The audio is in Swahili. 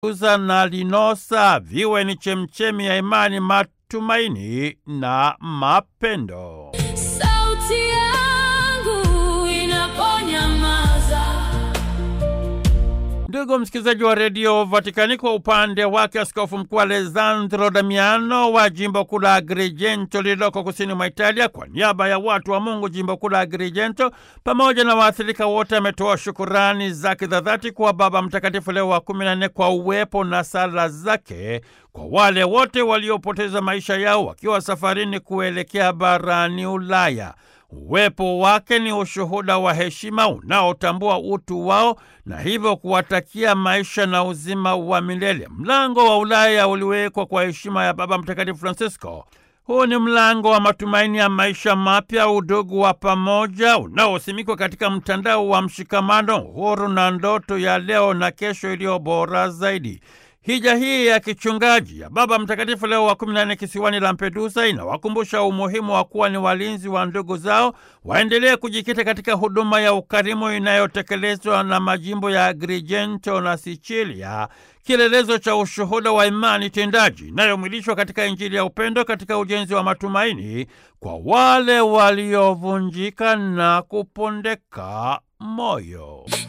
uza na Linosa viwe ni chemchemi ya imani, matumaini na mapendo. Sauti yangu inaponyamaza, Ndugu msikilizaji wa redio Vatikani, kwa upande wake askofu mkuu Alessandro Damiano wa jimbo kuu la Agrigento lililoko kusini mwa Italia, kwa niaba ya watu wa Mungu jimbo kuu la Agrigento pamoja na waathirika wote, ametoa shukurani zake za dhati kwa Baba Mtakatifu Leo wa kumi na nne kwa uwepo na sala zake kwa wale wote waliopoteza maisha yao wakiwa safarini kuelekea barani Ulaya. Uwepo wake ni ushuhuda wa heshima unaotambua utu wao na hivyo kuwatakia maisha na uzima wa milele. Mlango wa Ulaya uliwekwa kwa heshima ya Baba Mtakatifu Francisco. Huu ni mlango wa matumaini ya maisha mapya, udugu wa pamoja unaosimikwa katika mtandao wa mshikamano, uhuru na ndoto ya leo na kesho iliyo bora zaidi. Hija hii ya kichungaji ya Baba Mtakatifu Leo wa kumi na nne kisiwani Lampedusa inawakumbusha umuhimu wa kuwa ni walinzi wa ndugu zao, waendelee kujikita katika huduma ya ukarimu inayotekelezwa na majimbo ya Agrigento na Sicilia, kielelezo cha ushuhuda wa imani tendaji inayomwilishwa katika Injili ya upendo katika ujenzi wa matumaini kwa wale waliovunjika na kupondeka moyo.